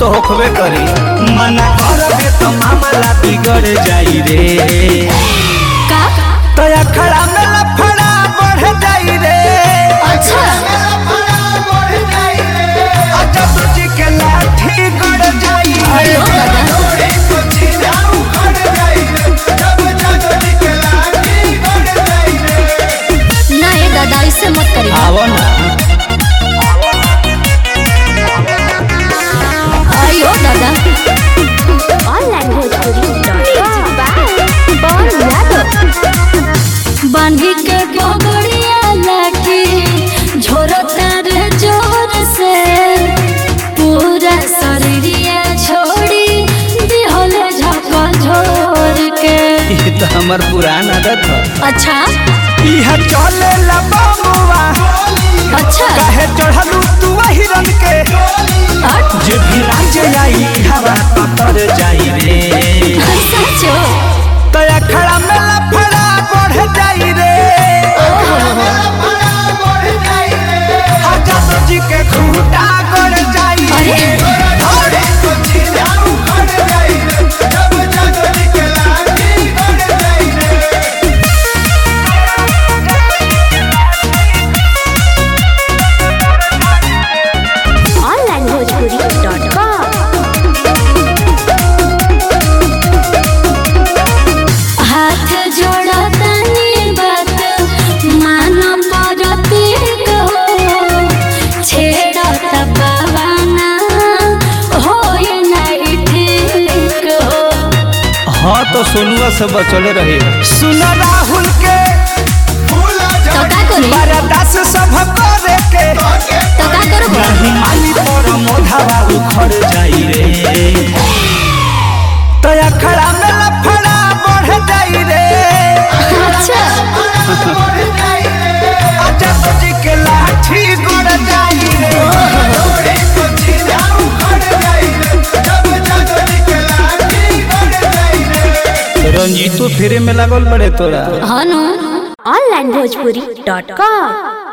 होखबे करी मना करबे तो मामला बिगड़ जाई रे का तया खड़ा में लफड़ा बढ़ जाई रे अच्छा अजब जी के लाठी गड़ जाई अरे ओ दादा ना ये दादा इससे मत करिए आवो ना आयो दादा ऑनलाइन बांधी के गोगड़िया लाठी झोरता रे जोर से पूरा शरीरिया छोड़ी दिहले झपा झोर के ये तो हमर पुरान आदत है अच्छा इहा चले ला बाबुआ अच्छा काहे चढ़लू तू वही रंग के हट जे भी राज्य आई हवा पतर जाई रे सचो तया खड़ा में लफड़ा बढ़ जाई रे अजब जी के खूटा गड़ जाई अरे। अरे ऑनलाइन भोजपुरी डॉट कॉम हाथ जोड़ा तनी बात मानो परती हो छेड़ा तबावाना हो नहीं ठीक हो हाँ तो सोनुआ से बचले रहे सुन राहुल के तो का करी बरदास सब करे के तो का करबो नहीं माली पर मोधावा उखड़ जाई रे तया खड़ा में लफड़ा बढ़ जाई रे अच्छा अजब जी के लाठी गड़ जाई रे रंजीतो फेरे में लागल बड़े तोरा हनु ऑनलाइन भोजपुरी डॉट कॉम